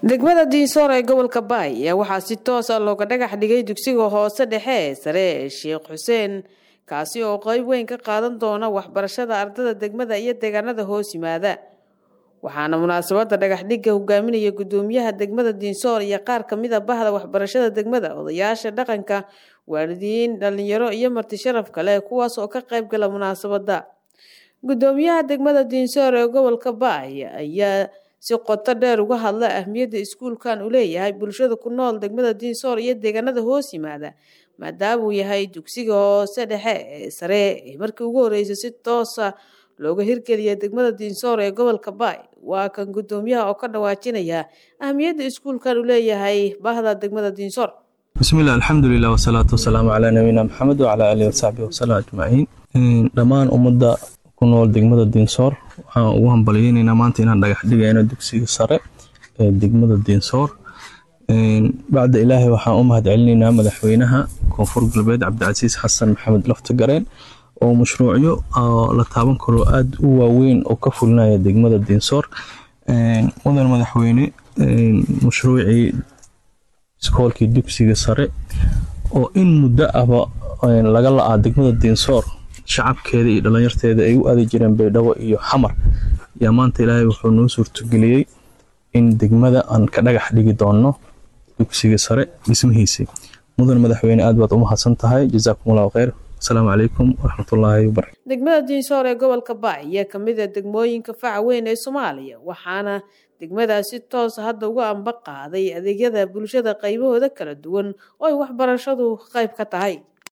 degmada diinsoor ee gobolka baay ayaa waxaa si toos ah looga dhagax dhigay dugsiga hoose dhexe ee sare ee sheekh xuseen kaasi oo qeyb weyn ka qaadan doona waxbarashada ardada degmada iyo deegaanada hoos yimaada waxaana munaasabada dhagaxdhigga hogaaminaya gudoomiyaha degmada diinsoor iyo qaar kamid a bahda waxbarashada degmada odayaasha dhaqanka waalidiin dhalinyaro iyo marti sharaf kale kuwaas oo ka qayb gala munaasabada gudoomiyaha degmada diinsoor ee gobolka baay ayaa si qoto dheer uga hadla ahmiyadda iskuulkan uu leeyahay bulshada ku nool degmada diinsoor iyo deegaanada hoos yimaada maadaama uu yahay dugsiga hoose dhexe ee sare ee markii ugu horeysay si toosa looga hirgeliya degmada diinsoor ee gobolka baay waa kan gudoomiyaha oo ka dhawaajinaya ahmiyadda iskuulkan uu leeyahay bahda degmada diinsoor bismilah alxamdulilah wasalaatu wasalaamu calaa nabiyina maxamed wacalaa aalihi wasaxbihi wasalam ajmaciin dhammaan ummadda ku nool degmada diinsoor waxaan ugu hambalyeyneynaa maanta inaan dhagax dhigayno dugsiga sare ee degmada diinsoor bacda ilaahay waxaan u mahad celinaynaa madaxweynaha koonfur galbeed cabdicasiis xasan maxamed laftagareen oo mashruucyo la taaban karo aada u waaweyn oo ka fulinaya degmada diinsoor mudan madaxweyne mashruucii iskoolkii dugsiga sare oo in muddo ahba laga la-aa degmada diinsoor shacabkeeda iyo dhalinyarteeda ay u aadi jireen baydhabo iyo xamar yaa maanta ilaahay wuxuu noo suurtageliyey in degmada aan ka dhagax dhigi doonno dugsiga sare dhismihiisii mudan madaxweyne aad baad u mahadsan tahay jazaakum allahu kheyr asalaamu calaykum waraxmatullaahi wabarakatu degmada diinsoor ee gobolka baay ayaa kamid a degmooyinka faca weyn ee soomaaliya waxaana degmadaas si toosa hadda uga amba qaaday adeegyada bulshada qaybahooda kala duwan oo ay waxbarashadu qayb ka tahay